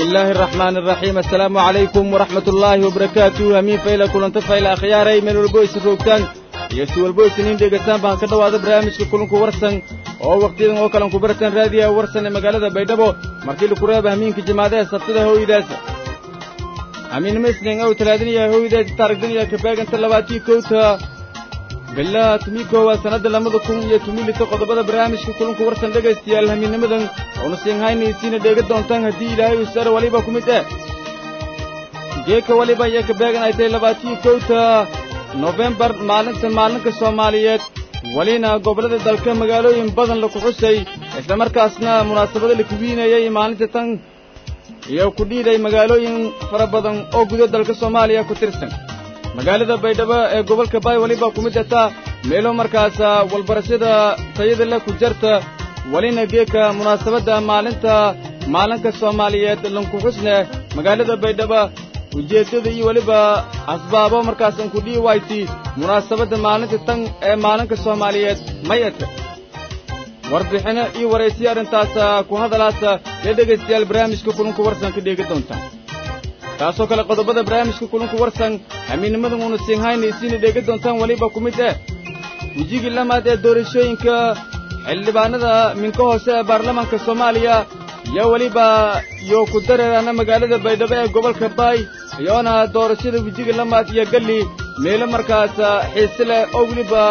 الله الرحمن الرحيم السلام عليكم ورحمة الله وبركاته أمين فإلى كل انتفع أخياري من البويس الروكتان يسوى البويس نين ديغتان بان كدو هذا برامج كلنكو ورسن oo waqtidan oo kalan ku baratan raadiya warsan ee magaalada baydhabo markii la kureeba hamiinka jimaadaha sabtida hooydaas hamiinima isniin ow talaadiniya hooydaas taarigdaniya kabaaganta labaatii kowta bilaa tumii koowaad sannadda lamada kun iyo tumii lito qodobada barnaamijka kulanku warsan dhegaystayaal hamiinnimadan oonu siinhaynaysiina dheega doontaan haddii ilaahay usare waliba ku mid eh geeka waliba iyo kabaagan ay tahay labaatii kowta nofembar maalinta maalinka soomaaliyeed welina gobollada dalka magaalooyin badan laku xusay islamarkaasna munaasabado la kuwiinayay maalinta tan iyo ku dhiiday magaalooyin fara badan oo gudo dalka soomaaliya ku tirsan magaalada baydhabo ee gobolka baay weliba ku mid ataa meelo markaasa walbarashada tayada leh ku jarta welina geeka munaasabadda maalinta maalinka soomaaliyeed lanku xusne magaalada baydhabo ujeeddada iyo weliba asbaabo markaasan ku dhihi wayti munaasabadda maalinta tan ee maalinka soomaaliyeed mayata warbixinno iyo waraysiyo arrintaasa ku hadalaasa ee dhegaystayaal barnaamijka kulunku warsan ka dheegi doonta taasoo kale qodobada barnaamijka kulunku warsan hamiinnimadan uuna siinhaynaysiina dheegi doontaan weliba ku mid eh wejigii lamaad ee doorashooyinka xildhibaanada minka hoose ee baarlamaanka soomaaliya iyo weliba iyo ku dareeraana magaalada baydhabo ee gobolka baay iyoona doorashada wejiga lamaad iyo galli meelo markaas xiise leh oo weliba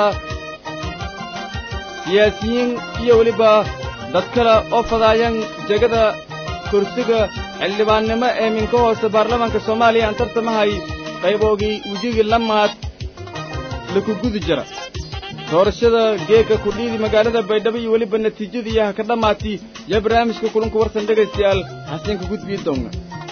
siyaasiyiin iyo weliba dad kale oo fadaayan jegada kursiga xildhibaannimo ee minka hoose baarlamaanka soomaaliya aan tartamahay qayboogii wejigii lamaad laku gudi jira doorashada geeka kudhiidi magaalada baydhabo iyo weliba natiijadii ha ka dhammaati iyo barnaamijka kulanku warsan dhegaystayaal xasanka gudbii doonna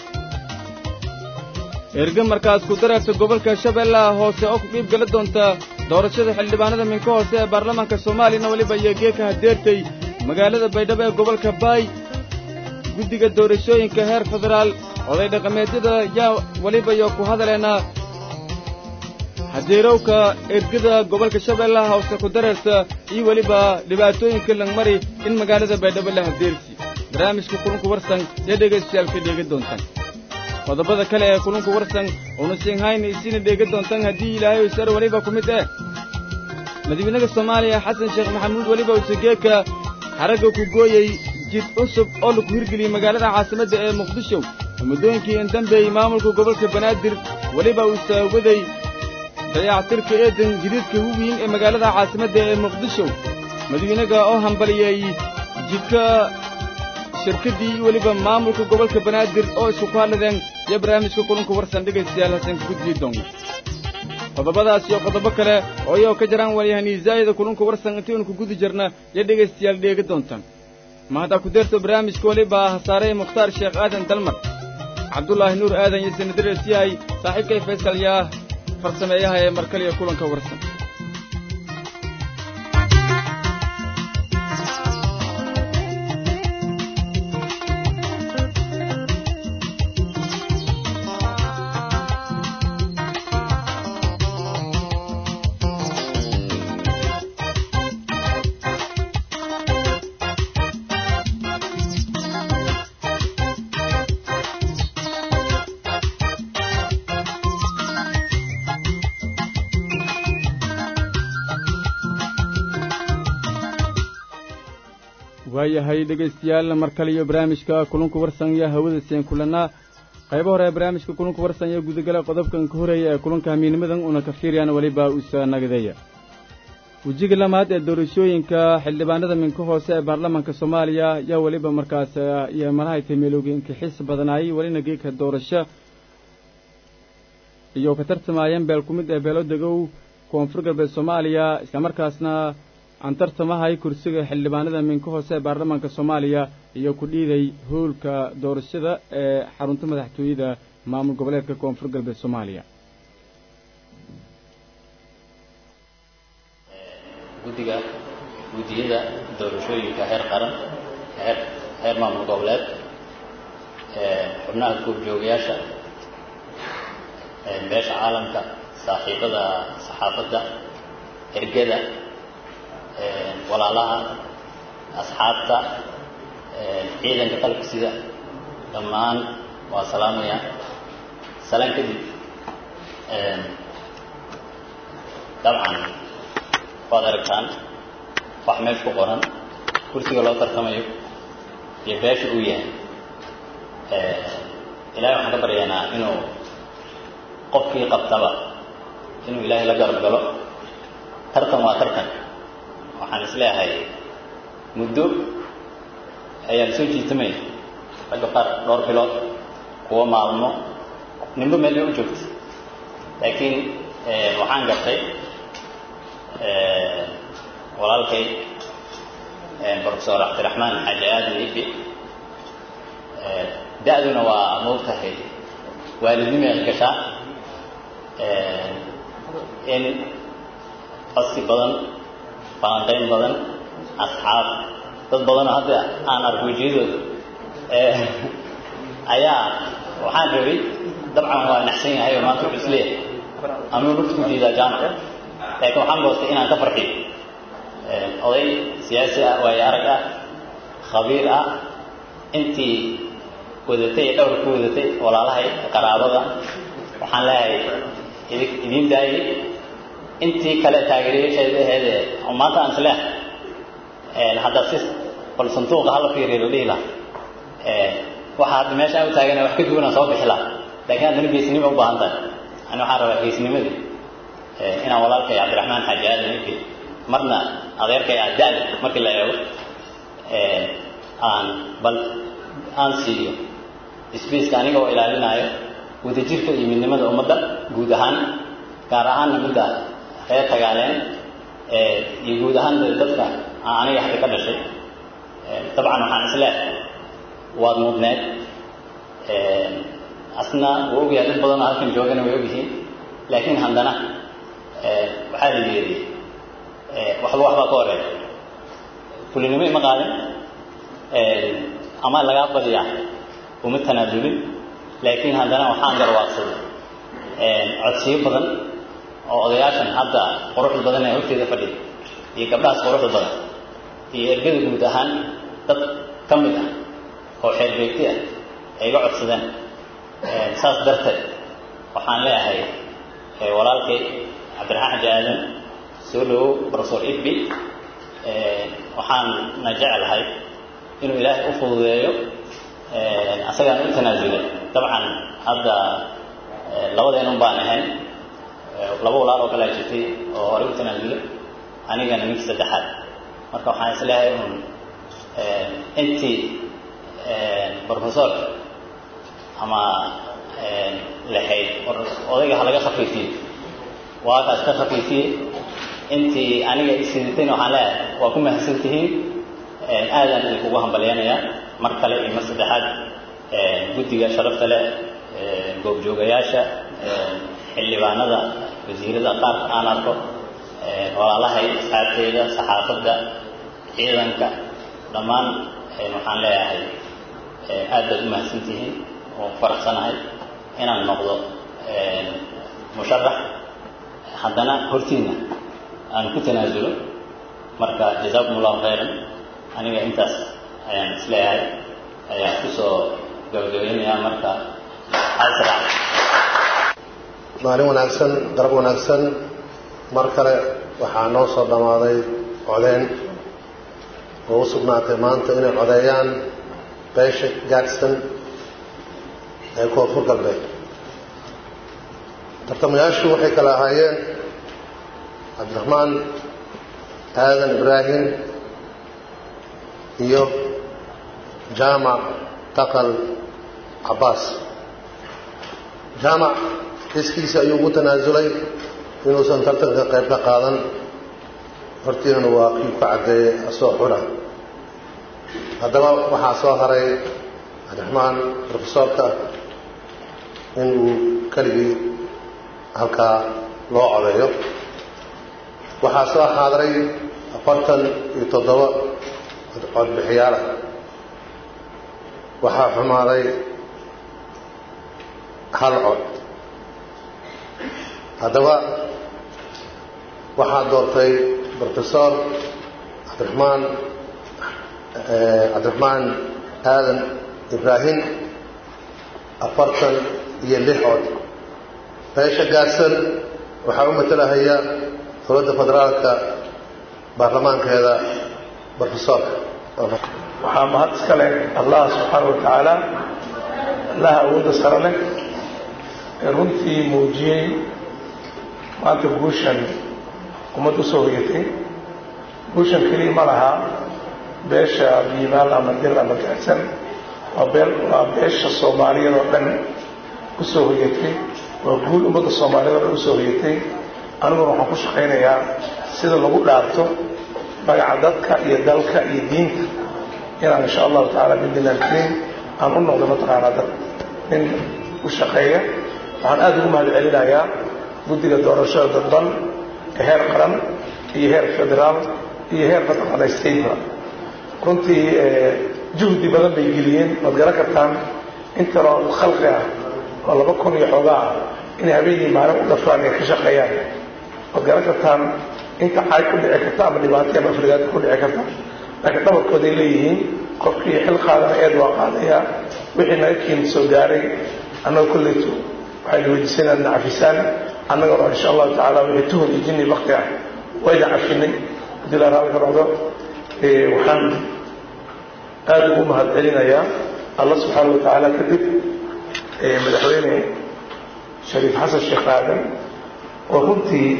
erge markaas ku dareerta gobolka shabeellaha hoose oo ku qiib gala doonta doorashada xildhibaanada minka hoose ee baarlamaanka soomaaliyana weliba iyo geeka hadeertay magaalada baydhabo ee gobolka baay guddiga doorashooyinka heer federaal oday dhaqameedyada yaa weliba iyo ku hadaleena hadeerowka ergada gobolka shabeellaha hoose ku dareerta iyo weliba dhibaatooyinka langmari in magaalada baydhabo la hadeersi barnaamijka kulunku warsan iyo dhegaystayaal ka dheegi doontaan qodobada kale ee kulunku warsan uuna siinhayna isiina dheega doontaan haddii ilaahay usar weliba ku mid eh madaxweynaha soomaaliya xasan sheekh maxamuud weliba usageeka xaragga ku gooyey jid cusub oo laku hirgeliyey magaalada caasimadda ee muqdisho muddooyinkii indambeeyey maamulka gobolka banaadir weliba uu saawaday dayactirka eedan jadiidka weyn ee magaalada caasimadda ee muqdisho madaxweynaga oo hambaliyey jidka shirkaddii iyo weliba maamulka gobolka banaadir oo isku ku hadladeen iyo barnaamijka kulanku warsan dhegaystayaal hasanka gudbii doonna qodobadaas iyo qodobo kale oo iyagoo ka jaraan walyahaniisaayada kulunka warsan intiinu ku gudi jirna iyo dhegaystayaal dheegi doontaan ma haddaa ku deerto barnaamijka weliba hasaarey mukhtaar sheekh aadan dalmar cabdulaahi nuur aadan iyo sanadirees yahay saaxiibkay faysal yaa farsameeyaha ee markaliya kulanka warsan waayahay dhegaystayaal mar kale iyo barnaamijka kulunka warsan iyo hawada seen kulannaa qaybo hore ee barnaamijka kulunka warsan iyo gudagala qodobkan ka horeeya ee kulanka hamiinimadan una ka fiiriyaan weliba usa nagadeeya wejiga lamaad ee doorashooyinka xildhibaanada minka hoose ee baarlamaanka soomaaliya yaa weliba markaas iyo malahay tameelooga inkixis badanaayay welina geeka doorasho iyo ka tartamaayeen beel ku mid ee beelo degow koonfur galbeed soomaaliya islamarkaasna aan tartamahay kursiga xildhibaanada minka hoose ee baarlamaanka soomaaliya iyo ku dhiiday howlka doorashada ee xarunta madaxtooyada maamul goboleedka koonfur galbeed soomaaliya guddiga guddiyada doorashooyinka heer qaran heer heer maamul goboleed xubnaha goobjoogayaasha beesha caalamka saaxiibada saxaafadda ergada walaalaha asxaabta ciidanka qalabka sida dhammaan waa salaamaya salaan kadib dabcan waad aragtaan wax meesha ku qoran kursiga loo tartamayo iyo beesha uu yahay ilahay waxaan ka baryaynaa inuu qofkii qabtaba inuu ilaahay la garab galo tartan waa tartan waxaan isleeyahay muddo ayaan soo jiitamay ragga qaar dhowr bilood kuwa maalmo ninba meel bay u joogta laakiin waxaan gartay walaalkay professor cabdiraxmaan xaaji aadan ibi da-duna waa moogtahay waalidnimay gashaa in codsi badan falanqayn badan asxaab dad badanoo hadda aan arko wejiyadooda ayaa waxaan rabay dabcan waa naxsan yahay oo maanta wuxuu isleeyahay amuu lugta ku jiidaa jaamac laakiin waxaan goostay inaan ka farxiyo oday siyaasi ah waayo arag ah khabiir ah intii wadatay ee dhowr ku wadatay walaalahay qaraabada waxaan leeyahay idi idiin daayay intii kale taageerayaasheeda aheede oo maanta aan isleehay hadda si bal sanduuqa hala fiiriyo la dhihi laha waxa hadda meesha aan u taagana wax ka duwanaan soo bixi laha laakiin haddana geesnimo u baahan tahay ani waxaan rabaa geesnimadii inaan walaalkay cabdiraxmaan xaaji aadan ibi marna adeerkay ah da-da markii la eego aan bal aan siiyo sbaceka aniga oo ilaalinaayo wadajirka iyo midnimada ummadda guud ahaan gaar ahaanna midda reer tagaaleen iyo guud ahaan dadka aniga hadda ka dhashay dabcan waxaan isleehay waad mudneed asna wuu ogyahay dad badanoo halkan joogana way ogyihiin laakiin haddana waxaa la yeedhi waxba waxbaa ka horeeya fulinimo ima qaadin ama lagaa badiyaa uma tanaadulin laakiin haddana waxaan garwaaqsaday codsiyo badan oo odayaashan hadda quruxda badan ee horteeda fadhiya iyo gabdhahaas quruxda badan iyo ergada guud ahaan dad ka mid ah oo xeer beegti ah ay iga codsadeen saas darteed waxaan leeyahay walaalkay cabdiraxmaan xaji aadan soo dhawow professor ibbi waxaanna jecelahay inuu ilaahay u fududeeyo asagaan u tanaasulay dabcan hadda labadeenun baan ahayn laba walaal oo kale a jirtay oo horey u tanaasulay anigana ninka saddexaad marka waxaan isleeyahay un intii professorka ama lahayd odayga ha laga khafiifiyo waa kaas ka khafiifiyey intii aniga isidatayna waxaan leeyahay waa ku mahadsan tihiin aadaan idinkugu hambalyanayaa mar kale iyo mar saddexaad guddiga sharafta leh goobjoogayaasha xildhibaanada wasiirada qaar aan arko walaalahay asxaabteyda saxaafadda ciidanka dhammaan waxaan leeyahay aad baad u mahadsan tihiin oo faraxsanahay inaan noqdo musharax haddana hortiina aan ku tanaasulo marka jazaakum allahu khayran aniga intaas ayaan isleeyahay ayaan kusoo gabagabaynayaa marka asra maalin wanaagsan darab wanaagsan mar kale waxaa noo soo dhammaaday codeyn oo u sugnaatay maanta inay codeeyaan beesha gaadhsan ee koonfur galbeed tartamayaashu waxay kala ahaayeen cabdiraxmaan aadan ibraahim iyo jaamac taqal cabbaas jaamac kiskiisa ayuu ugu tanaasulay inuusan tartanka qayb ka qaadan hortiinana waa kii ku caddeeyey asoo xura haddaba waxaa soo haray cabdiraxmaan rofesoorka in uu keligii halkaa loo codeeyo waxaa soo xaadiray afartan iyo toddoba codbixiyaalah waxaa xumaaday hal cod haddaba waxaa doortay rofesor cabdiraxmaan cabdiraxmaan aadan ibraahim afartan iyo lix cod beesha gaadsan waxaa u matalahaya dowladda federaalka baarlamaankeeda brofesoorka waxaa mahad iska leh allah subxaana wa tacaala allaha awoodda sare leh ee runtii muujiyey maanta guushan ummad u soo hoyatay guushan keliya ma laha beesha biimaal ama dil ama gaadsan waa beel waa beesha soomaaliyeed oo dhan u soo hoyatay waa guul ummadda soomaaliyeed oo dhan usoo hoyatay aniguna waxaan ku shaqaynayaa sida lagu dhaarto magaca dadka iyo dalka iyo diinta inaan insha allahu tacaala bidnillah alkariim aan u noqdo mataqaanaa dad nin u shaqeeya waxaan aada ugu mahad celinayaa guddiga doorashada dadban ee heer qaran iyo heer federaal iyo heer mataqaana stateba runtii juhdi badan bay geliyeen waad garan kartaan intanoo khalqi ah oo laba kun iyo xoogaa ah inay habeenii maalin u dhafraan ay ka shaqeeyaan waad garan kartaan inta caay ku dhici karta ama dhibaato ama afrigaad ku dhici karta laakiin dhabarkooday leeyihiin qofkii xil qaadana eed waa qaadayaa wixii naga kiin soo gaaray annaga kolleytu waxaynu weydiisanaa na cafisaan annagana insha allahu tacaala wixii tuhun iyo jinni bakti ah wayna cafinay haddii la raalli ka noqdo waxaan aada ugu mahad celinayaa allah subxaana wa tacaala kadib madaxweyne shariif xasan sheekh aadan oo runtii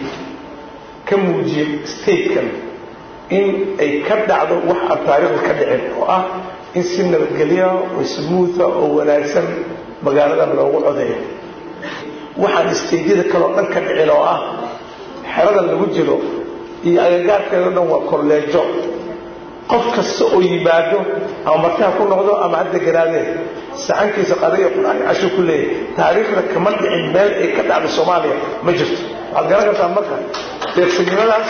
ka muujiyey statekan in ay ka dhacdo wax aan taariikhda ka dhicin oo ah in si nabadgelya oo smuutha oo wanaagsan magaaladan loogu codeeyo waxaan stateyada kaleo dhan ka dhicin oo ah xeradan lagu jiro iyo agagaarkeedo dhan waa kolleejo qof kasta oo yimaado ama markaa ku noqdo ama hadda garaadee saxankiisa qadaiyo qur-aan casho ku leeyahy taariikhda kama dhicin meel ay ka dhacdo soomaaliya ma jirto waxaad garan kartaa marka deegsinimadaas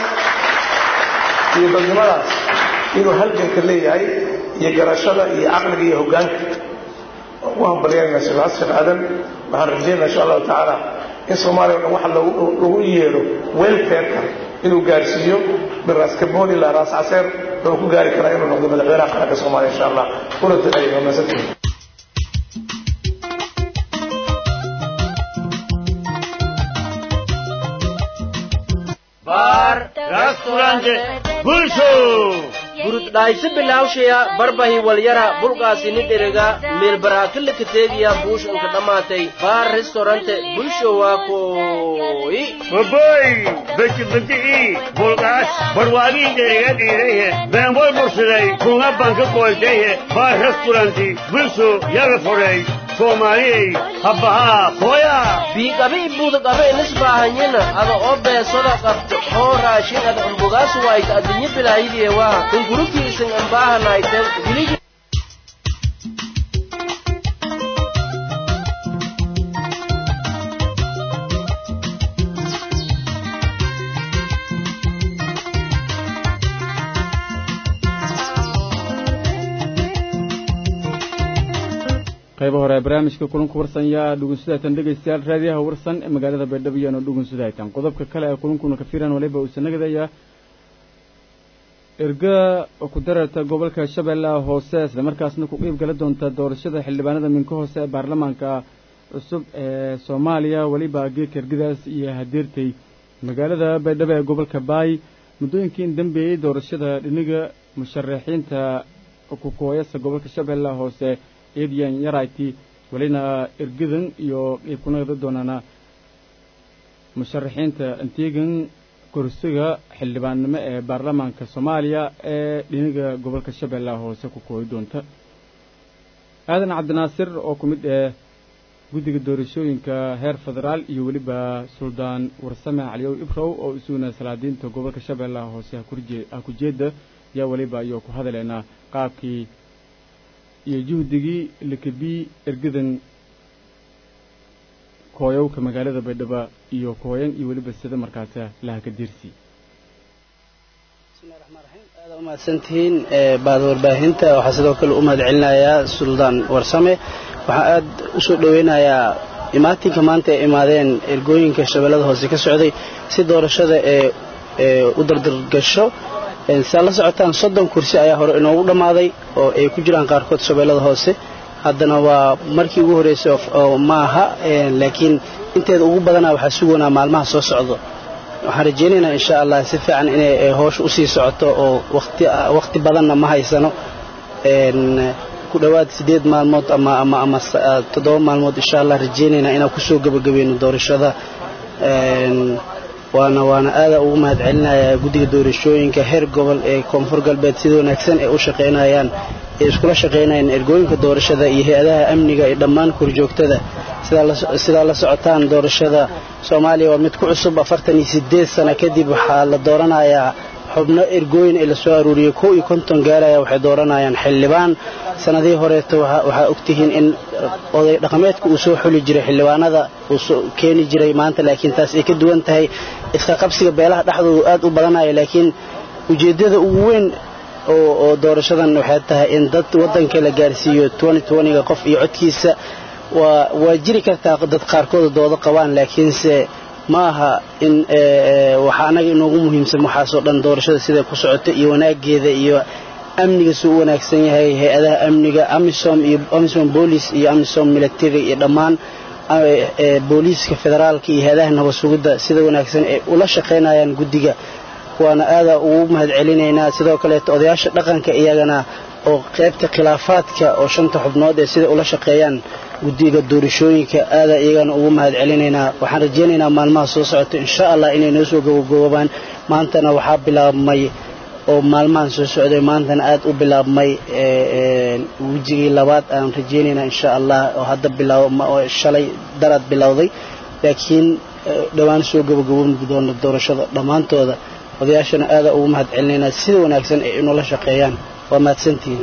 iyo dadnimadaas inuu halganka leeyahay iyo garashada iyo caqliga iyo hoggaanka ugu hambalyanayna sheekh xasan sheekh aadan waxaan rajaynaa insha allahu tacaala in soomaaliya o dhan waxa lagu yeedho welfareka inuu gaarsiiyo min raas kaboon ilaa raas caseer wuxuu ku gaari karaa inuu noqdo madaxweynaha qaranka soomaaliya insha allah kuna duceeyo waa mahadsantihin gurudhaysi bilawshaya barbahi walyara bulqaasini dherega meelbaraakila kateegiya buushanka dhammaatay baar restorante bulshowa kooyi baboy bejibadi'i bulqaas barwaagii dherega dhiiraye beenboy bursiday kunga banka qoolteye baar restoranti bulsho yaga fodhay soomaaliyey habbahaa hooya biiqabi budaqabe inisbaahanyina ada oo beesoda qabto oo raashin ada umbugaas wayta adinyi bilaayidiyewa kungurugtiisin ambaahanayten giligi qaybo hore ee barnaamijka kulanka warsan yaa dhugunsudaytan dhegaystayaal raadiyaha warsan ee magaalada baydhabo iyaanu dhugunsudaytan qodobka kale ee kulankuna ka firan waliba uusa nagadaya erga ku dararta gobolka shabeellaha hoose isla markaasna ku qiib gala doonta doorashada xildhibaanada minka hoose ee baarlamaanka cusub ee soomaaliya weliba geedka ergadaas iyo hadeertay magaalada baydhabo ee gobolka baay muddooyinkii in dambeeyey doorashada dhiniga musharaxiinta kukooyasa gobolka shabeellaha hoose edian yarayti welina ergadan iyo qiib ku nagda doonana musharaxiinta anteegan kursiga xildhibaannimo ee baarlamaanka soomaaliya ee dhiniga gobolka shabeellaha hoose ku kooyi doonta aadan cabdinaasir oo ku mid ah guddiga doorashooyinka heer federaal iyo weliba suldaan warsame caliyow ibrow oo isuguna salaadiinta gobolka shabeellaha hoose ha ku jeeda yaa weliba ayuu ku hadaleynaa qaabkii iyo juhdigii lakabii ergadan kooyowka magaalada baydhabo iyo kooyan iyo weliba sida markaasa lahaka diirsi bismillahi raxmaan raxiim aada u mahadsantihiin baada warbaahinta waxaa sidoo kale u mahad celinayaa suldaan warsame waxaa aad u soo dhoweynayaa imaatinka maanta ay imaadeen ergooyinka shabeellada hoose ka socday si doorashada ee u dardargasho si aad la socotaan soddon kursi ayaa hore inoogu dhammaaday oo ay ku jiraan qaarkood shabeellada hoose haddana waa markii ugu horreysay oo ma aha laakiin inteeda ugu badanaa waxaa sugaynaa maalmaha soo socdo waxaan rajaynaynaa insha allah si fiican inay howsha usii socoto oo waqti badanna ma haysano ku dhowaad sideed maalmood ama ama ama toddoba maalmood insha allah rajaynaynaa inaan kusoo gebagabayno doorashada waana waana aada ugu mahad celinayaa guddiga doorashooyinka heer gobol ee koonfur galbeed sida wanaagsan ee u shaqaynayaan ee iskula shaqaynayaan ergooyinka doorashada iyo hay-adaha amniga iyo dhammaan korjoogtada sidaa la socotaan doorashada soomaaliya waa mid ku cusub afartan iyo sideed sano kadib waxaa la dooranayaa xubno ergooyin ee lasoo aruuriyey kow iyo konton gaaraya waxay dooranayaan xildhibaan sanadihii horeeto waxaa ogtihiin in oday dhaqameedka uu soo xuli jiray xildhibaanada uu keeni jiray maanta laakiin taas ay ka duwan tahay iska qabsiga beelaha dhexdoodu aad u badanaya laakiin ujeeddada ugu weyn oo doorashadan waxay tahay in dad waddanka la gaarsiiyo ga qof iyo codkiisa waa jiri kartaa dad qaarkooda doodo qabaan laakiinse ma aha in waxaa anaga inoogu muhiimsan waxaasoo dhan doorashada siday ku socota iyo wanaageeda iyo amniga suu u wanaagsan yahay hay-adaha amniga amisom iyo amisom boolice iyo amisom military iyo dhammaan booliiska federaalka iyo hay-adaha nabad sugidda sida wanaagsan ay ula shaqaynayaan guddiga waana aada ugu mahad celinaynaa sidoo kaleeto odayaasha dhaqanka iyagana oo qaybta khilaafaadka oo shanta xubnood ee sida ula shaqeeyaan guddiga doorashooyinka aada iyagana ugu mahad celinaynaa waxaan rajaynaynaa maalmaha soo socota insha allah inay noo soo gabagaboobaan maantana waxaa bilaabmay oo maalmahan soo socday maantana aad u bilaabmay wejigii labaad aan rajaynaynaa insha allah oo hadda bilaabo shalay daraad bilowday laakiin dhowaan soo gabagaboobi doona doorashada dhammaantooda odayaashana aada ugu mahad celinaynaa sida wanaagsan ay inoola shaqeeyaan waa mahadsantihiin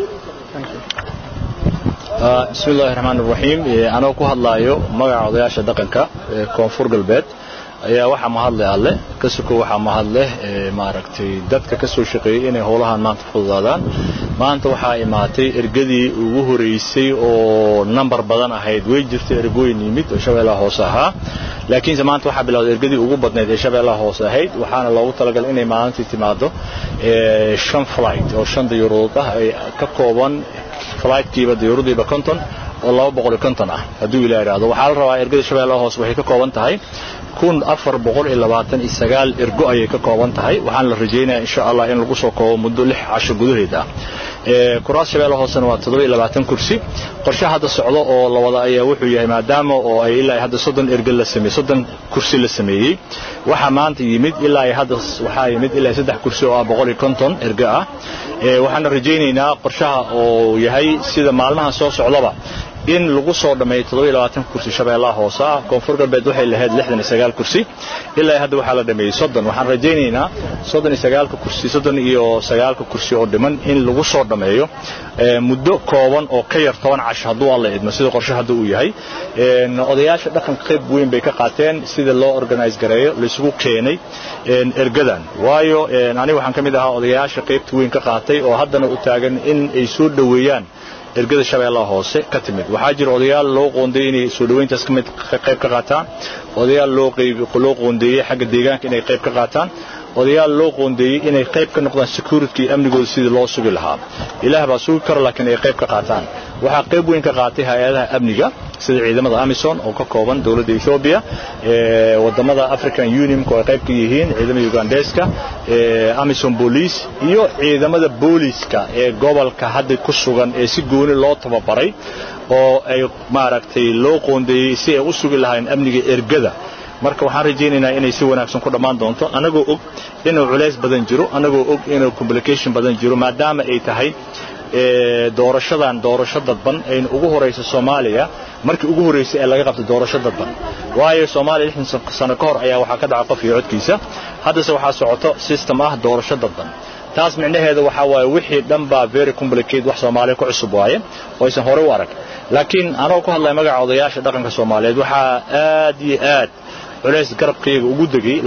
bismi illaahi raxmaan iraxiim anoo ku hadlaayo magaca odayaasha dhaqanka ee koonfur galbeed ayaa waxaa mahadleh alle ka suko waxaa mahadleh maaragtay dadka ka soo shaqeeyey inay howlahan maanta fududaadaan maanta waxaa imaatay ergadii ugu horeysay oo nambar badan ahayd way jirtay ergooyin yimid oo shabeellaha hoose ahaa laakiinse maanta waxaa bilowday ergadii ugu badnayd ee shabeellaha hoose ahayd waxaana loogu talagalay inay maalintii timaado shan flight oo shan dayuurood ah ay ka kooban flightkiiba dayuuradiiba konton oo laba boqol iyo konton ah hadduu ilaa idhaahdo waxaa la rabaa ergada shabeellaha hoose waxay ka kooban tahay kun afar boqol iyo labaatan iyo sagaal ergo ayay ka kooban tahay waxaana la rajaynayaa insha allah in lagu soo koobo muddo lix casho gudaheed ah kuraas shabeellaha hoosena waa toddoba iyo labaatan kursi qorshe hadda socdo oo la wada ayaa wuxuu yahay maadaama oo ay ilaa hadda soddon erge la sameeyey soddon kursi la sameeyey waxaa maanta yimid ilaa hadda waxaa yimid ilaa saddex kursi oo ah boqol iyo konton erge ah waxaana rajaynaynaa qorshaha oo yahay sida maalmaha soo socdaba in lagu soo dhammeeyo toddoba iyo labaatan kursi shabeellaha hoose ah koonfur galbeed waxay lahayd lixdan iyo sagaal kursi ilaa hadda waxaa la dhameeyey soddon waxaan rajaynaynaa soddon iyo sagaalka kursi soddon iyo sagaalka kursi oo dhiman in lagu soo dhammeeyo muddo kooban oo ka yar toban casho hadduu alla idmo sida qorshe hadda uu yahay odayaasha dhaqanka qayb weyn bay ka qaateen sida loo organise gareeyo laisugu keenay ergadan waayo aniga waxaan ka mid ahaa odayaasha qaybta weyn ka qaatay oo haddana u taagan in ay soo dhoweeyaan ergada shabeellaha hoose ka timid waxaa jira odayaal loo qoondeeyey inay soo dhoweyntaas ka mid qayb ka qaataan odayaal loo loo qoondeeyey xagga deegaanka inay qayb ka qaataan odayaal loo qoondeeyey inay qayb ka noqdaan security iyo amnigooda sidii loo sugi lahaa ilaah baa sugi kara laakiin ay qayb ka qaataan waxaa qayb weyn ka qaatay hay-adaha amniga sida ciidamada amison oo ka kooban dowladda ethoobia wadamada african unionka oo ay qayb ka yihiin ciidamada ugandeska amison police iyo ciidamada booliiska ee gobolka hadda ku sugan ee si gooni loo tababaray oo ay maaragtay loo qoondeeyey si ay u sugi lahaayeen amniga ergada marka waxaan rajaynaynaa inay si wanaagsan ku dhammaan doonto annagoo og inuu culays badan jiro annagoo og inuu complication badan jiro maadaama ay tahay doorashadan doorasho dadban ayna ugu horaysa soomaaliya markii ugu horraysay ee laga qabtay doorasho dadban waayo soomaaliya lixdan sano ka hor ayaa waxaa ka dhacay qof iyo codkiisa haddase waxaa socoto system ah doorasho dadban taas micnaheeda waxaa waaye wixii dhan baa very complicate wax soomaaliya ku cusub waaye oo aysan horey u arag laakiin anoo ku hadlaya magaca odayaasha dhaqanka soomaaliyeed waxaa aad iyo aad culays garabkayga ugu degay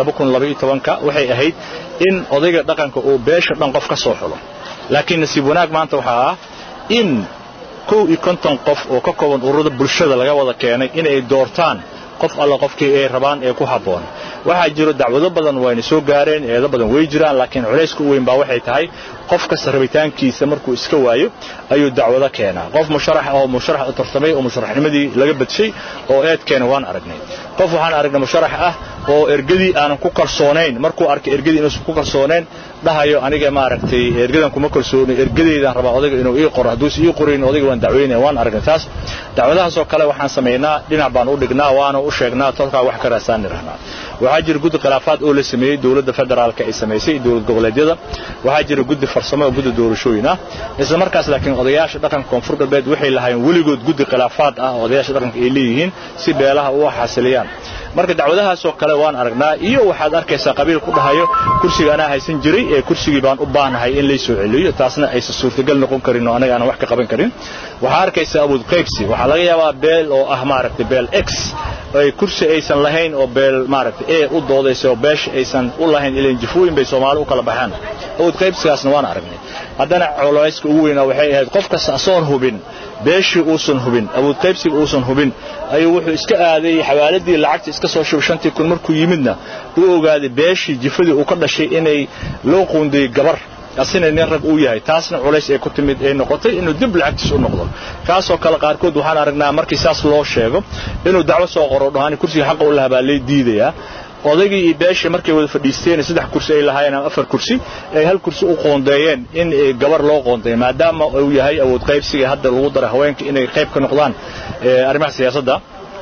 waxay ahayd in odayga dhaqanka uu beesha dhan qof ka soo xulo laakiin nasiib wanaag maanta waxaa ah in kow iyo konton qof oo ka kooban ururada bulshada laga wada keenay inay doortaan qof alla qofkii ay rabaan ee ku habboon waxaa jiro dacwado badan wayna soo gaareen eedo badan way jiraan laakiin culayska u weyn baa waxay tahay qof kasta rabitaankiisa markuu iska waayo ayuu dacwado keenaa qof musharax oo musharax u tartamay oo musharaxnimadii laga badshay oo eed keena waan aragnay qof waxaan aragnay musharax ah oo ergadii aanan ku kalsoonayn markuu arkay ergadii inuusan ku kalsoonayn dhahayo aniga maaragtay ergadan kuma kalsoonay ergadeydaan rabaa odayga inuu ii qoro hadduusan ii qorayn odayga waan dacweynaya waan aragnay taas dacwadahaasoo kale waxaan samaynaa dhinac baan u dhignaa waana u sheegnaa tolkaa wax ka raasaan nirahnaa waxaa jira guddi khilaafaad oo la sameeyey dowladda federaalka ay samaysay dowlad goboleedyada waxaa jira guddi farsamo oo guddi doorashooyin ah isla markaas laakiin odayaasha dhaqanka koonfur galbeed waxay lahaayeen weligood guddi khilaafaad ah oo odayaasha dhaqanka ay leeyihiin si beelaha u xasiliyaan marka dacwadahaasoo kale waan aragnaa iyo waxaad arkaysaa qabiil ku dhahayo kursiga anaa haysan jiray ee kursigii baan u baahnahay in laysoo celiyo taasna aysan suurtagal noqon karin oo anaga aanan wax ka qaban karin waxaa arkaysaa awood qaybsi waxaa laga yaabaa beel oo ah maaragtay beel x ay kursi aysan lahayn oo beel maaragtay e u doodaysa oo beesha aysan u lahayn ilan jifooyin bay soomaali u kala baxaan awood qaybsigaasna waan aragnay haddana coleyska ugu weynaa waxay ahayd qof kasta asoon hubin beeshii uusan hubin awood qaybsiga uusan hubin ayuu wuxuu iska aaday xawaaladii lacagta iska soo shubay shantii kun markuu yimidna uu ogaaday beeshii jifadii uu ka dhashay inay loo qoondayey gabar asina nin rag uu yahay taasna culays ay ku timid ay noqotay inuu dib lacagtiis u noqdo kaasoo kale qaarkood waxaan aragnaa markii saas loo sheego inuu dacwo soo qoro dhahaan kursiga xaqa u lahaa baa lay diidayaa odaygii iyo beeshii markay wada fadhiisteen saddex kursi ay lahaayeen ama afar kursi ay hal kursi u qoondeeyeen in gabar loo qoondeeyo maadaama uu yahay awood qaybsiga hadda lagu daray haweenka inay qayb ka noqdaan arrimaha siyaasadda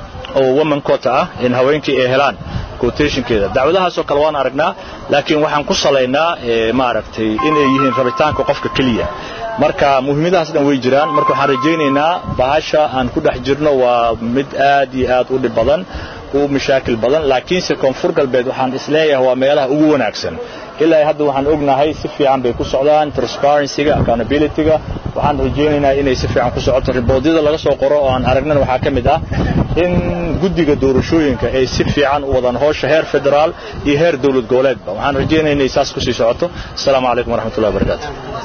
oo woman quota ah in haweenkii ay helaan quotationkeeda dacwadahaasoo kale waan aragnaa laakiin waxaan ku salaynaa maaragtay inay yihiin rabitaanka qofka keliya marka muhiimadahaas dhan way jiraan marka waxaan rajaynaynaa bahasha aan ku dhex jirno waa mid aad iyo aad u dhib badan u mashaakil badan laakiinse koonfur galbeed waxaan isleeyahay waa meelaha ugu wanaagsan ilaa hadda waxaan ognahay si fiican bay ku socdaan transparencyga accountabilityga waxaan rajaynaynaa inay si fiican ku socoto riboodyada laga soo qoro oo aan aragnana waxaa ka mid ah in guddiga doorashooyinka ay si fiican u wadaan howsha heer federaal iyo heer dowlad goboleedba waxaan rajaynaya inay saas kusii socoto asalaamu calaykum waraxmatullahi wabarakaatu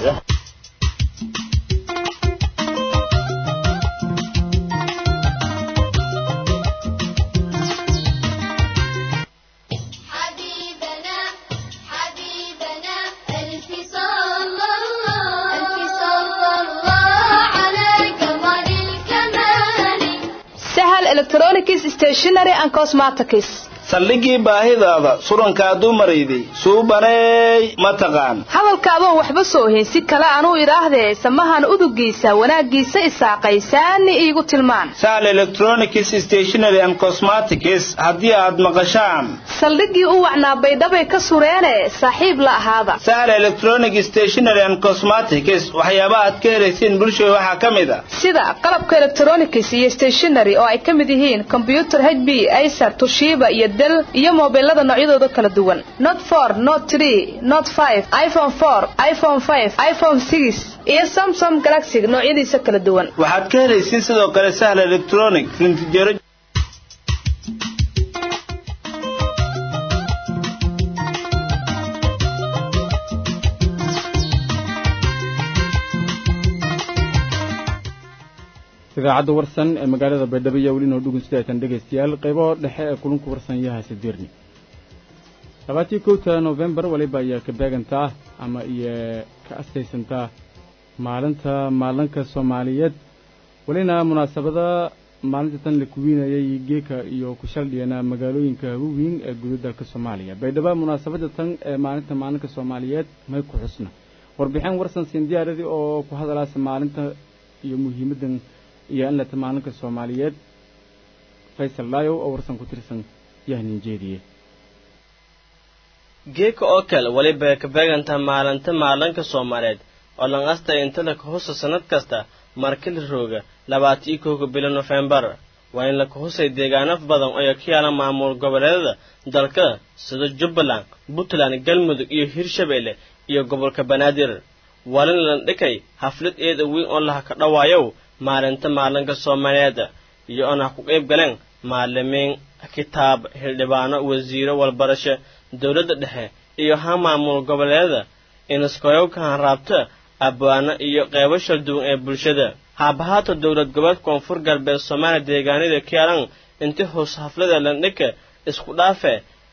حبيبنا حبيبنا ألف صلى الله ألف صلى الله على قمر الكمال sahal electronics stationery and cosmetics saldhigii baahidaada surankaa dumarayday suubaneey ma taqaan hadalkaadoon waxba soo hayn si kale anuu idhaahdee samahan udugiisa wanaaggiisa isaaqaysaani iigu tilmaan sahal electronics stationery and cosmetics haddii aad maqashaan saldhiggii u wacnaa baydhabay ka sureene saaxiib la ahaada sahal electronic stationery and cosmetics waxyaabaha aad ka helaysiin bulshada waxaa ka mid a sida qalabka electronics iyo stationery oo ay ka mid yihiin kombyutar hb acer tushiba iyo del iyo mobilada noocyadooda kala duwan not for not tree not five iphone four iphone five iphone six iyo samsung galaxy noocyadiisa kala duwan waxaad ka helaysiin sidoo kale sahal electronic rintijaro idaacadda warsan ee magaalada baydhabo iyo weli noo dhugun sidaatan dhegaystayaal qaybaho dhexe ee kulunka warsan yaha sideerni labaatii kowta nofembar waliba ayaa ka beegantaa ama iyo ka astaysantaa maalinta maalinka soomaaliyeed welina munaasabada maalinta tan la kuwiinayay geeka iyo ku shaldhiyana magaalooyinka waaweyn ee guda dalka soomaaliya baydhabo munaasabada tan ee maalinta maalinka soomaaliyeed may ku xusna warbixin warsan siindiyaaradii oo ku hadalaasa maalinta iyo muhiimaddan iyo in lata maalinka soomaaliyeed faysal laayow oo warsan ku tirsan yahnin jeediye geeka oo kale weliba ka beegantaa maalinta maalinka soomaaliyeed oo lan astay inta la kahusa sannad kasta markili rooga labaata iyo kowga bilo nofembar waa in la kahusay deegaano badan oo ka yaala maamul goboleedada dalka sida jubbaland puntland galmudug iyo hirshabeelle iyo gobolka banaadir walin lan dhikay haflad eeda weyn oo laha ka dhawaayow maalinta maalinka soomaaliyeed iyo oon ha ku qayb galeen maalimiin kitaab xildhibaano wasiiro walbarasho dowladda dhexe iyo ha maamul goboleedada inaskoyowka hanraabta abwaano iyo qeybo shalduwan ee bulshada haabahaata dowlad goboleed koonfur galbeed soomaaliya deegaanada kaalan inti hoos haflada landhika isku dhaafe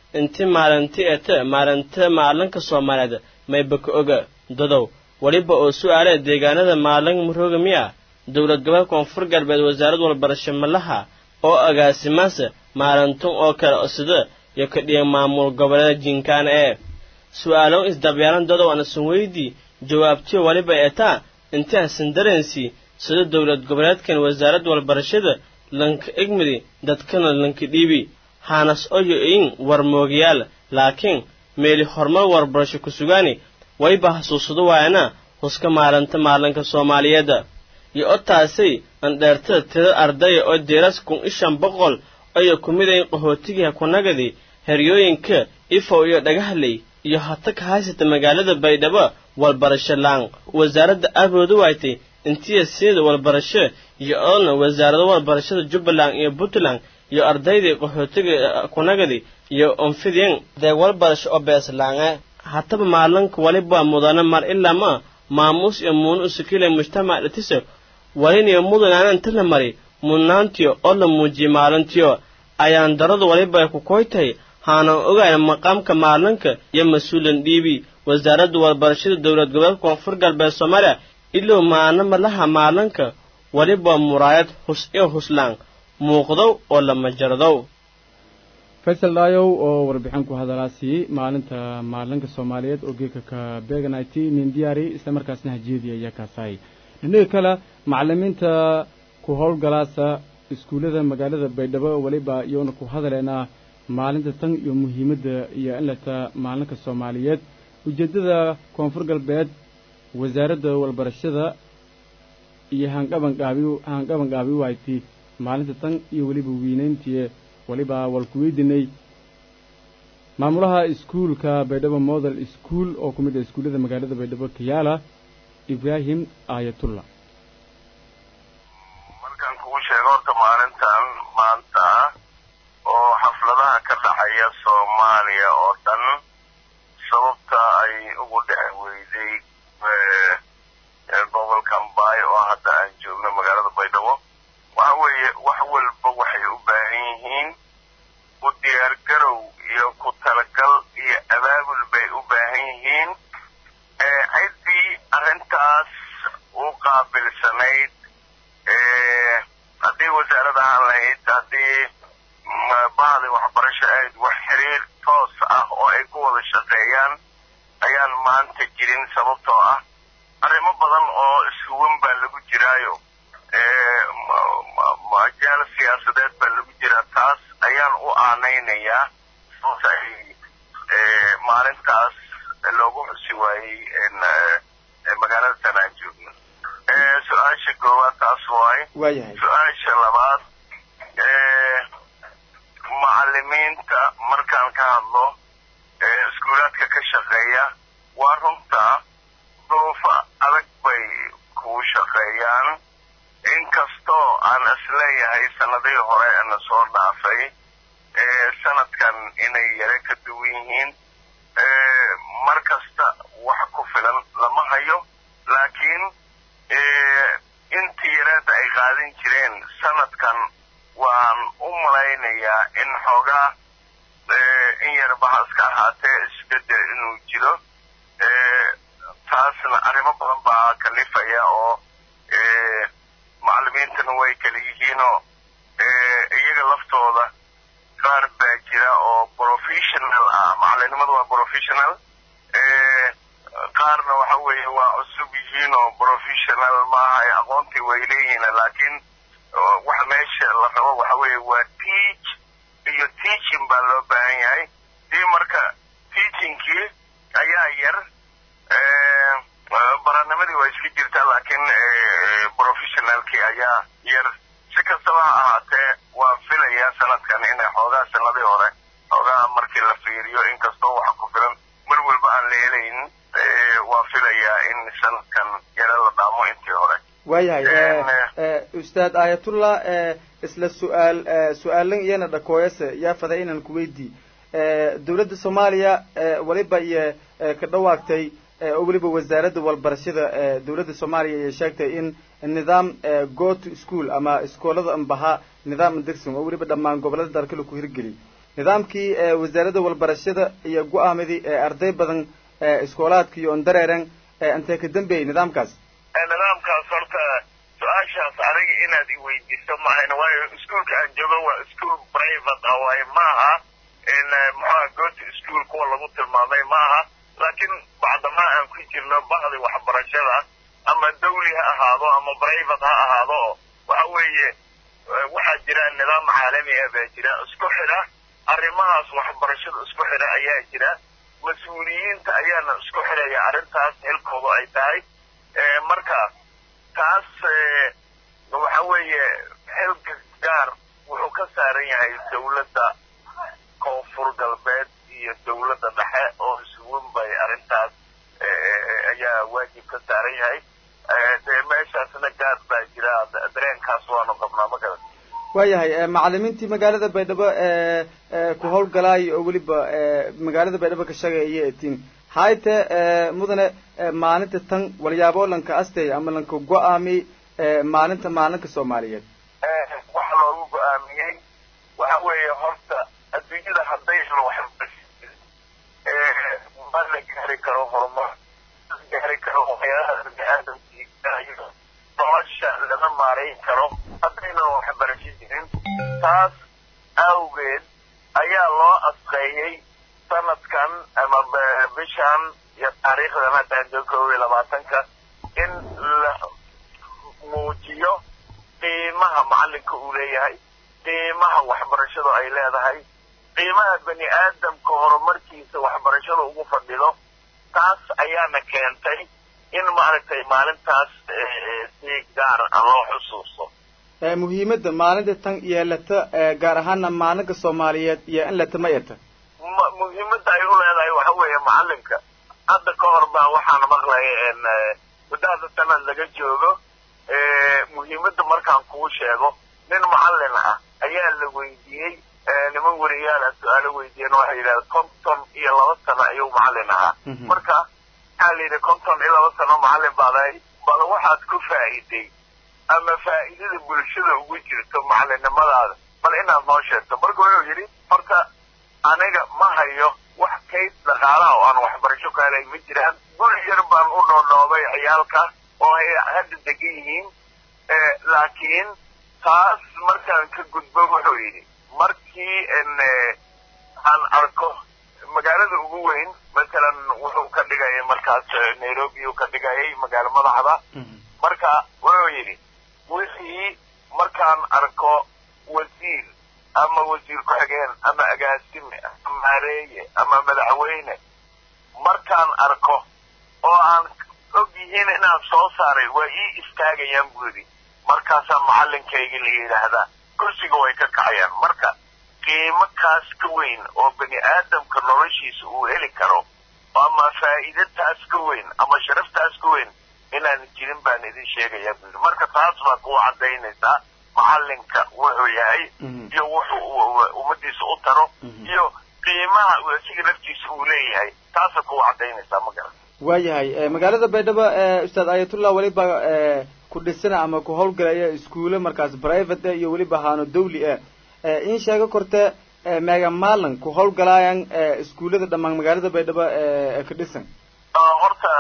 inti maalinti ete maalinta maalinka soomaaliyeed mayba ka oga dadow weliba oo su'aalee deegaanada maalin murooga miya dowlad goboleed koonfur galbeed wasaarad walbarasho malaha oo agaasimaase maalintun oo kale sida iyo ka dhiga maamul goboleeda jinkaana ee su'aalow isdabyaalan dadow anasun weydii jawaabtiyo weliba etaa inti asan dareensi sida dowlad goboleedkan wasaarad walbarashada lanka egmidi dadkana lanka dhiibi haanas oyo in warmoogayaal laakiin meeli horumar warbarasho ku sugaani wayba xasuusado waayana huska maalinta maalinka soomaaliyeedda iyo otaasay andheertada tira ardaya oo deeras kun ishan boqol ayo ku midayn qaxootigiha kunagadi heryooyinka ifow iyo dhagahley iyo hata ka haysata magaalada baydhabo walbarasho laan wasaaradda aabooda waaytay intiya sida walbarasho iyo oona wasaarado walbarashada jubbaland iyo puntland iyo ardaydii qaxootiga kunagadi iyo onfidien deeg walbarasho oo beeslaange hataba maalinka waliba mudana mar ilaa ma maamuus iyo muunu usukile mujtamac dhatise waliniyo mudanaana inta la mari mudnaantiyo oo la muujiyey maalintiyo ayaan daradu waliba ay ku koytahay haanan ogayn maqaamka maalinka iyo mas-uulan dhiibi wasaaradda walbarashada dowlad goboleedka koonfur galbeed soomaaliya ilow maana malaha maalinka waliba muraayad hus iyo huslaan muuqdow oo lama jardow faysal dhaayow oo warbixin ku hadalaasi maalinta maalinka soomaaliyeed oo geeka ka beeganati nin diyaari isla markaasna hajeediya ayaa kaasahay dhinaga kale macalimiinta ku howlgalaasa iskuullada magaalada baydhabo weliba iyoona ku hadaleena maalinta tan iyo muhiimadda iyo in lata maalinka soomaaliyeed ujeeddada koonfur galbeed wasaaradda walbarashada iyo hanqabanqaabi hanqabanqaabi waaytay maalinta tan iyo weliba weynayntii waliba walku weydiinay maamulaha iskuulka baydhabo model school oo ku mid ah iskuullada magaalada baydhabo kiyaala ibraahim aayatullah markaan kugu sheego horta maalintan maanta oo xafladaha ka dhacaya soomaaliya oo dhan sababta ay ugu dhex weyday gobolka mbaay oo hadda aan joogno magaalada baydhabo waxa weeye wax walba waxay u baahan yihiin u diyaargarow iyo ku talagal iyo abaabul bay u baahan yihiin ciddii arrintaas u qaabilsanayd haddii wasaarad ahaan lahayd haddii bahdi waxbarasho ahayd wax xiriir toos ah oo ay ku wada shaqeeyaan ayaan maanta jirin sababtoo ah arrimo badan oo ishuwan baa lagu jiraayo majaal siyaasadeed baa lagu jiraa taas ayaan u aanaynayaa sababta ay maalintaas loogu xusi waayey magaalada tan aan joogno su-aasha koowaad taas waay su-aasha labaad macalimiinta markaan ka hadlo iskuulaadka ka shaqeeya waa runtaa duruufo adag bay kuu shaqeeyaan inkastoo aan isleeyahay sanadihii hore na soo dhaafay sanadkan inay yare ka duwan yihiin mar kasta wax ku filan lama hayo laakiin intii yareedda ay qaadan jireen sanadkan waan u malaynayaa in xoogaa in yar bahaska ahaatee isbedel inuu jiro taasna arrimo badan baa kalifaya oo macalimiintana way kala yihiinoo iyaga laftooda qaar baa jira oo professional ah macalinimadu waa professional qaarna waxa weeye waa cusub yihiin oo professional maaha aqoontii way leeyihiin laakiin wax meesha la rabo waxa weeye waa teach iyo teaching baa loo baahan yahay dii marka teachingkii ayaa yar baranimadii waa iska jirtaa laakiin professionalkii ayaa yar si kastaba ha ahaatee waa filayaa sanadkan inay xoogaa sanadii hore xoogaa markii la fiiriyo inkastoo wax ku filan mar walba aan la helayn waa filayaa in sanadkan yare la dhaamo intii hore waayahay ustaad aayatullah isla su-aal su-aalan iyana dhakooyase yaa faday inaan ku weydii dowladda soomaaliya waliba iyo ka dhawaagtay oo weliba wasaaradda walbarashada dowladda soomaaliya ayay sheegtay in nidaam go to school ama iskoolada ambaha nidaam derson oo weliba dhammaan gobolada dalka laku hirgeliy nidaamkii wasaaradda walbarashada iyo go-aamadii arday badan iskoolaadka iyo ondareeren intee ka dambeeyey nidaamkaas nidaamkaas horta su-aashaas aniga inaad iweydiiso maahan waayo iskuolka aan joogo waa ischool private ah waayo maaha muxuha gooti ischool kuwa lagu tilmaamay maaha laakiin bacdamaa aan ku jirno bahdi waxbarashada ama dawli ha ahaado ama private ha ahaado waxa weeye waxaa jira nidaam caalami ah baa jira isku xidha arrimahaas waxbarashada isku xidha ayaa jira mas-uuliyiinta ayaana isku xidhaya arrintaas xilkoodu ay tahay marka taas waxa weeye xilka gaar wuxuu ka saaran yahay dawladda koonfur galbeed iyo dawladda dhexe oo isugun bay arrintaas ayaa waajib ka saaran yahay dee meeshaasna gaar baa jira dareenkaas waanu qabnaa ma garan waayahay macalimiintii magaalada baydhabo ku howlgalaay oo weliba magaalada baydhabo ka shaqeeya etiin hayte mudane maalinta tan walyaabo lanka astay ama lanka go-aami maalinta maalinka soomaaliyeed waxa loogu go-aamiyey waxa weeye horta adduunyada hadday helo waxbarasha ma la gaari karo horumar gaari karo waxyaalaha bini-aadamkii nolosha lama maarayn karo haddaynan waxbarasho jirin taas awgeed ayaa loo asqeeyey sanadkan ama bishan iyo taariikhdan haddaan joogo koob iyo labaatanka in la muujiyo qiimaha macalinka uu leeyahay qiimaha waxbarashadu ay leedahay qiimaha bani aadamka horumarkiisa waxbarashada ugu fadhido taas ayaana keentay in maaragtay maalintaas si gaar ah loo xusuusto muhiimadda maalinta tan yeelata gaar ahaana maalinka soomaaliyeed iyo in lata ma eta muhiimadda ay u leedahay waxa weeye macalinka hadda ka hor baa waxaan maqlaya muddo hadda sanad laga joogo muhiimadda markaan kuu sheego nin macallin ah ayaa la weydiiyey niman weriyaal ah su-aalo weydiiyeen waxay yidhahda konton iyo laba sano ayuu macallin ahaa marka waxaa la yidhi konton iyo laba sano macallin baadahay bal waxaad ku faa'iiday ama faa'iidada bulshada ugu jirto macallinnimadaada bal inaad noo sheegto marka wuxuu yidhi horta aniga ma hayo wax kayd dhaqaalaha oo aan waxbarasho ka helay ma jiraan guri yar baan u dhoodhoobay ciyaalka oo ay hadda degan yihiin laakiin taas markaan ka gudbo wuxuu yidhi markii aan arko magaalada ugu weyn masalan wuxuu ka dhigayay markaas nairobi uu ka dhigayay magaalo madaxda marka wuxuu yidhi wixii markaan arko wasiir ama wasiir ku-xigeen ama agaasime ama maareeye ama madaxweyne markaan arko oo aan og yihiin inaan soo saaray waa ii istaagayaan buu yidhi markaasaa macallinkayga la yidhaahdaa kursiga way ka kacayaan marka qiimo kaas ka weyn oo bani aadamka noloshiisa uu heli karo ama faa'iida taas ka weyn ama sharaf taas ka weyn inaan jirin baan idin sheegayaa buu yidhi marka taas baa kuwa caddaynaysaa macallinka wuxuu yahay iyo wuxuu ummadiisa u taro iyo qiimaha asiga naftiisa uu leeyahay taasa kuwa caddaynaysaa ma garan waayahay magaalada baydhabo ustaad ayatullah weliba ku dhisana ama ku howlgalaya iskuulo markaas private iyo weliba haano dawli ah in sheego korte meega maalin ku howlgalaayaan iskuullada dhammaan magaalada baydhabo ka dhisan horta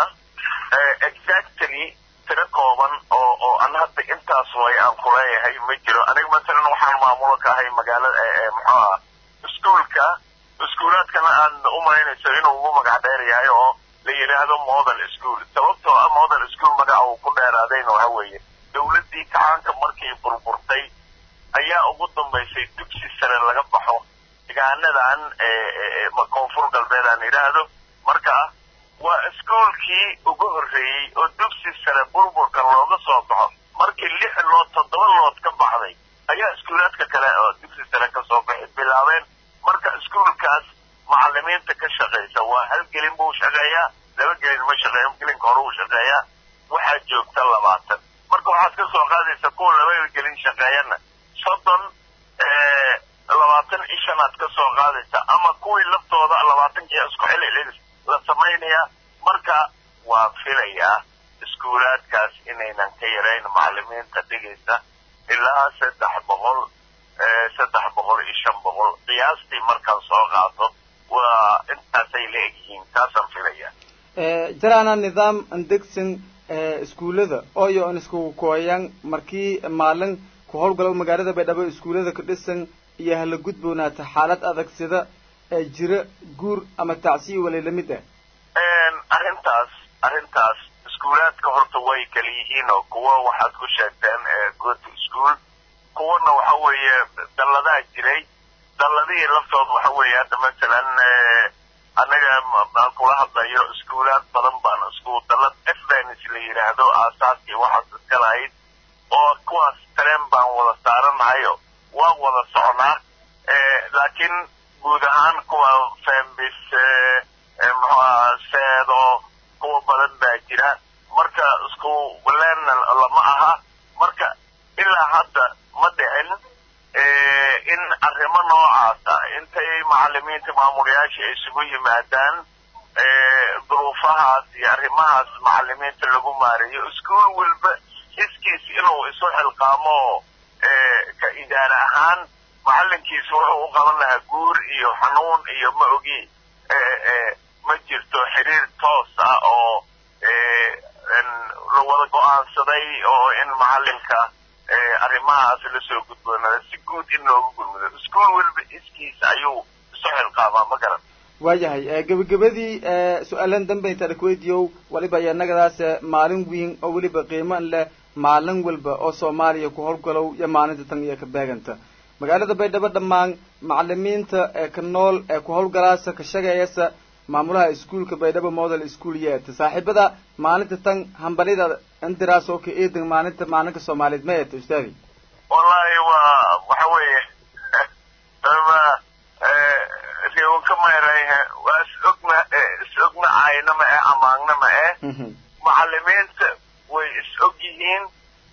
exactly tiro kooban oo oo an hadda intaas way aan kuleeyahay ma jiro aniga masalan waxaan maamulo ka ahay magaalada muxuu aha iskuolka iskuulaadkana aad u malaynayso inuu ugu magac dheer yahay oo la yidhaahdo model school sababtoo ah model school magaca uu ku dheeraadayna waxa weeye dawladdii kacaanka markii burburtay ayaa ugu dambaysay dugsi sare laga baxo degaanadan koonfur galbeed aan idhaahdo marka waa iskoolkii ugu horreeyey oo dugsi sare burburka looga soo baxo markii lix lood toddoba lood ka baxday ayaa iskuulaadka kale oo dugsi sare ka soo baxi bilaabeen marka iskuolkaas macalimiinta ka shaqaysa waa hal gelin buu shaqeeyaa laba gelin ma shaqeeyo gelinka hore uu shaqeeyaa waxaa joogta labaatan marka waxaad ka soo qaadaysa kuwa laba gelin shaqeeyana soddon labaatan ishanaad ka soo qaadaysa ama kuwii laftooda labaatankii isku xilcilin la samaynayaa marka waa filayaa iskuulaadkaas inaynan ka yarayn macalimiinta dhigaysa ilaa saddex boqol saddex boqol iyo shan boqol qiyaastii markaan soo qaato waa intaasay la egyihiin taasaan filaya jaraana nidaam andegsan iskuullada oyo an iskugu kooyaan markii maalin ku howlgalo magaalada baydhabo iskuullada ka dhisan iyo hala gudboonaata xaalad adag sida jira guur ama tacsiyo wali lamid ah arrintaas arrintaas iskuulaadka horta way kala yihiin oo kuwa waxaad ku sheegteen goto school kuwana waxa weeye dalladaa jiray dalladihii laftooda waxa weeye hadda masalan annaga aan kula hadlayo iskuulaad badan baan isku dallad efdens la yidhaahdo aasaaskii waxaas iska lahayd oo kuwaas tareen baan wada saaranahayo waan wada soconaa laakiin guud ahaan kuwa fembis muxuaha seedo kuwa badan baa jira marka isku leena lama aha marka ilaa hadda ma dhicin in arrimo noocaasa intay macalimiinta maamulayaasha isugu yimaadaan duruufahaas iyo arrimahaas macalimiinta lagu maareeyo iskuol walba iskiis inuu isu xilqaamo ka idaare ahaan macalinkiisa wuxuu u qaban lahaa guur iyo xanuun iyo ma ogi ma jirto xiriir toos ah oo la wada go-aansaday oo in macalinka arrimahaas lasoo gudboonada si guud in loogu gurmudo iskuol weliba iskiisa ayuu isu xilqaamaa ma garan waayahay gebagabadii su-aalan dambe intaada kuweydiiyow waliba iyanagadaas maalin weyn oo weliba qiiman leh maalin walba oo soomaaliya ku howlgalow iyo maalinta tan iyo ka beeganta magaalada baydhabo dhammaan macalimiinta ee ka nool ee ku howlgalaasa ka shaqeeyasa maamulaha iskuolka baydhabo model school yeeta saaxiibada maalinta tan hambalida indiraas oo ka eedan maalinta maalinka soomaaliyeed ma eeta ustaadi wallahi waa waxa weeye riwanka mayrayhe waa is ogna is ogna caayna ma eh amaagna ma eh macalimiinta way is og yihiin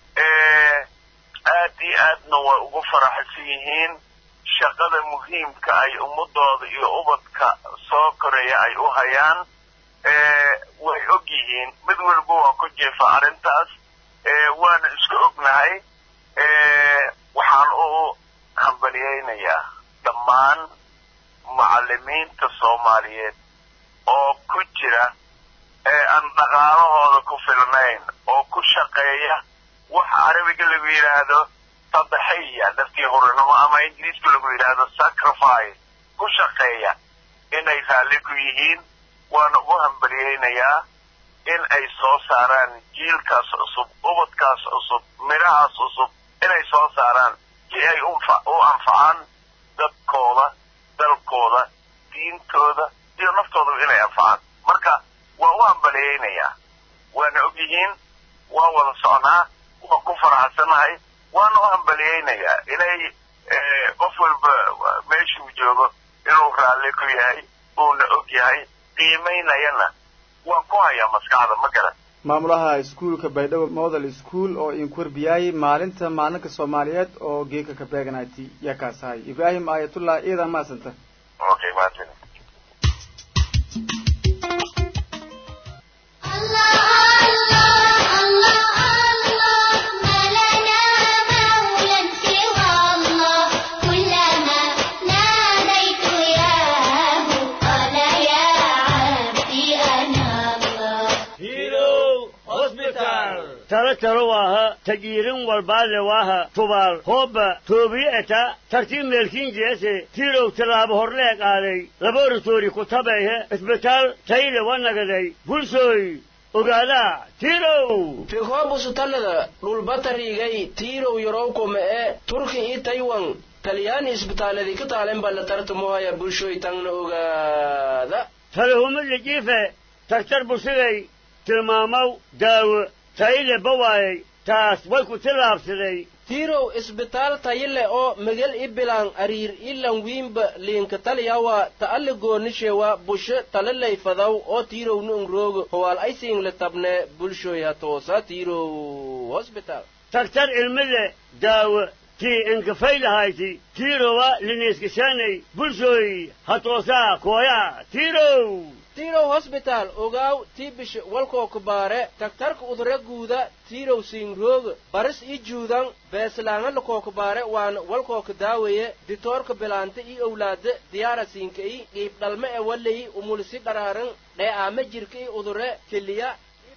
aad iyo aadna way ugu faraxsan yihiin shaqada muhiimka ay ummadooda iyo ubadka soo koraya ay u hayaan way og yihiin mid walba waa ku jeefa arrintaas waana isku ognahay waxaan u hambaliyeynayaa dhammaan macalimiinta soomaaliyeed oo ku jira ee aan dhaqaalahooda ku filnayn oo ku shaqeeya wax carabiga lagu yidhaahdo tadaxiya naftii hurinimo ama ingiriiska lagu yidhaahdo sacrifice ku shaqeeya inay raalli ku yihiin waana ugu hambaliyeynayaa in ay soo saaraan jiilkaas cusub ubadkaas cusub midhahaas cusub inay soo saaraan si ay u anfacaan dadkooda dalkooda diintooda iyo naftoodaba inay anfacaan marka waa u hambaliyeynayaa waana og yihiin waa wada socnaa waan ku faraxsanahay waana u hambaliyeynayaa inay qof walba meeshuu joogo inuu raalli ku yahay uuna og yahay qiimaynayana waan ku hayaa maskaxda ma garan maamulaha iskuolka baydhabo model school oo idinku warbiyaayay maalinta maalinka soomaaliyeed oo geeka ka beeganayti yaa kaas ahay ibraahim aayatullah iidan maasanta okay mahadsan talo talo waaha tajiirin walbaale waaha tubaal hoobba toobiye eta tartiib meelkiin jeese tiirow tallaabo horlee qaaday laboratori ku tabayhe isbitaal tayle wanagaday bulsooy ogaadaa tiirow fikhoobusutallada dhulbatarigay tiirow yorowkome e turki i taywan talyaani isbitaaladi ka taalen balla tartamohaya bulshooy tangna ogaada talahuma lijiife tagtar busigay tilmaamaw daawo tayle bawaayay taas way ku tillaabsaday tiirow isbitaal tayile oo megel i bilaan ariir ilan wiinba liinka talyawa ta'alli goonishewa bushe talalay fadaw oo tiirow nu ungroogo howaal aysiingle tabne bulshoy ha toosa tiirow hosbitaal tagtar ilmile daawo tii inkafaylahayti tiirowa liniiskishaanay bulshoy ha toosaa kooyaa tiirow tirow hosbitaal ogaaw tiibish walkoo kubaare tagtarka udure guuda tirow siinroog baris i juudan beeslaanga lakoo kubaare waana walkoo ka daawaye ditoorka bilaanta i owlaada diyaara siinka i qiib dhalme e walayi umulisi dharaaran dhee aama jirka i udure keliya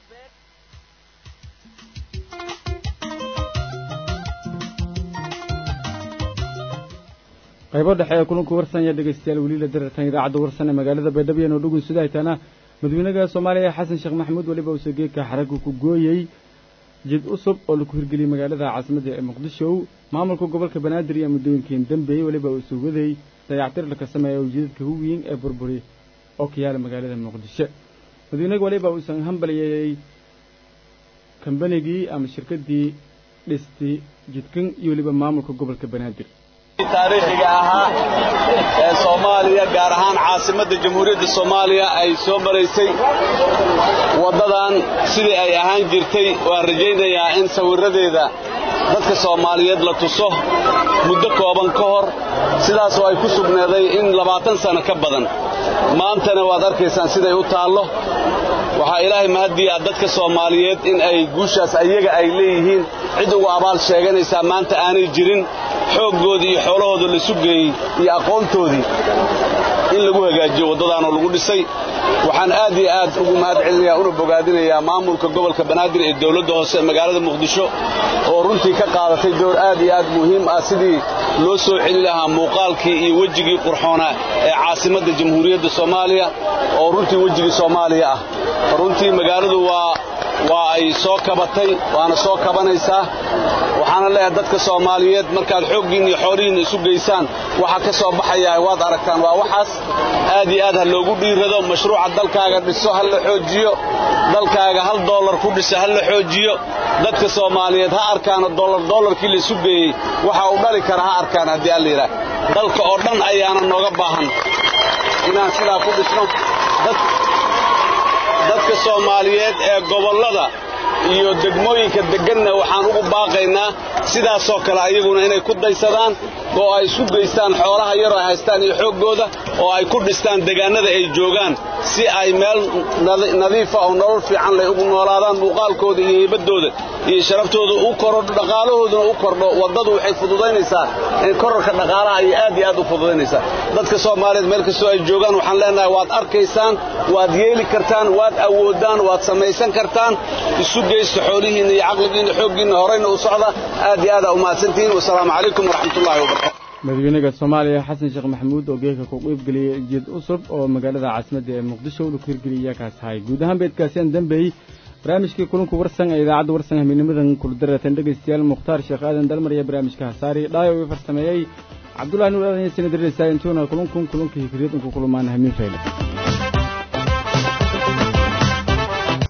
qaybo dhexe ee kulanku warsanya dhegaystayaal weli la darartan idaacadda warsan ee magaalada baydhabo iyo noodhogun sudahaytana madaxweynaha soomaaliya xasan sheekh maxamuud weliba uusoo geedka xaraggu ku gooyey jid cusub oo laku hirgeliyey magaalada caasimadda ee muqdisho maamulka gobolka banaadir iyo muddooyinkiin dambeeyey weliba uusoo waday dayactir laka sameeya ujeedadka huwiin ee burburi oo ka yaala magaalada muqdisho madaxweynaga weliba uusan hambalyeeyey kambanigii ama shirkaddii dhistay jidkan iyo weliba maamulka gobolka banaadir taariikhiga ahaa ee soomaaliya gaar ahaan caasimadda jamhuuriyadda soomaaliya ay soo maraysay waddadan sidii ay ahaan jirtay waan rajaynayaa in sawirradeeda dadka soomaaliyeed la tuso muddo kooban ka hor sidaasoo ay ku sugneeday in labaatan sanno ka badan maantana waad arkaysaan siday u taallo waxaa ilaahay mahaddiya dadka soomaaliyeed in ay guushaas ayaga ay leeyihiin cid ugu abaal sheeganaysaa maanta aanay jirin xooggoodii iyo xoolahooda la sugeeyey iyo aqoontoodii in lagu hagaajiyo waddadaanoo lagu dhisay waxaan aad iyo aad ugu mahad celinayaa una bogaadinayaa maamulka gobolka banaadir ee dawladda hoose ee magaalada muqdisho oo runtii ka qaadatay door aad iyo aad muhiim ah sidii loo soo celin lahaa muuqaalkii iyo wejigii qurxoonaa ee caasimadda jamhuuriyadda soomaaliya oo runtii wejigii soomaaliya ah runtii magaaladu waa waa ay soo kabatay waana soo kabanaysaa waxaana leeyahay dadka soomaaliyeed markaad xooggiinna iyo xoolihiinna isu geysaan waxa ka soo baxaya waad aragtaan waa waxaas aad iyo aad ha loogu dhiirado mashruuca dalkaaga dhiso ha la xoojiyo dalkaaga hal doolar ku dhisa ha la xoojiyo dadka soomaaliyeed ha arkaano doolar doolarkii la isu geeyey waxa uu dhali kara ha arkaan haddii alla yidhaah dalka oo dhan ayaana nooga baahan inaan sidaa ku dhisno dadka soomaaliyeed ee gobollada iyo degmooyinka degganna waxaan ugu baaqaynaa sidaasoo kale ayaguna inay ku daysadaan oo ay isu geystaan xoolaha yaroo ay haystaan iyo xooggooda oo ay ku dhistaan deegaannada ay joogaan si ay meel nadiifa oo nolol fiican leh ugu noolaadaan muuqaalkooda iyo hibaddooda iyo sharaftooda u korodho dhaqaalahooduna u kordho waddadu waxay fududaynaysaa in korarka dhaqaalaha ayay aad iyo aad u fududaynaysaa dadka soomaaliyeed meel kastoo ay joogaan waxaan leenahay waad arkaysaan waad yeeli kartaan waad awoodaan waad samaysan kartaan isu geysta xoolihiinna iyo caqligiinna xooggiinna horayna u socda aad iyo aad aa umahadsantihiin wasalaamu calaykum waraxmatullahi wabarakatu madaxweynaha soomaaliya xasan sheekh maxamuud oo geeka ku qeybgeliyey jid cusub oo magaalada caasimadda ee muqdisho laku hirgeliyay kaas ahay guud ahaan beedkaasiaan dambeeyey barnaamijkii kulanku warsan ee idaacadda warsan haminimadan kuladaratan dhegaystayaal mukhtaar sheekh aadan dalmar iyo barnaamijka hasaari dhaayo ii farsameeyey cabdullahi nuur aadan iyo sinadirisa intuuna kulankun kulankii hikriyad inku kulmaan hamiin fayle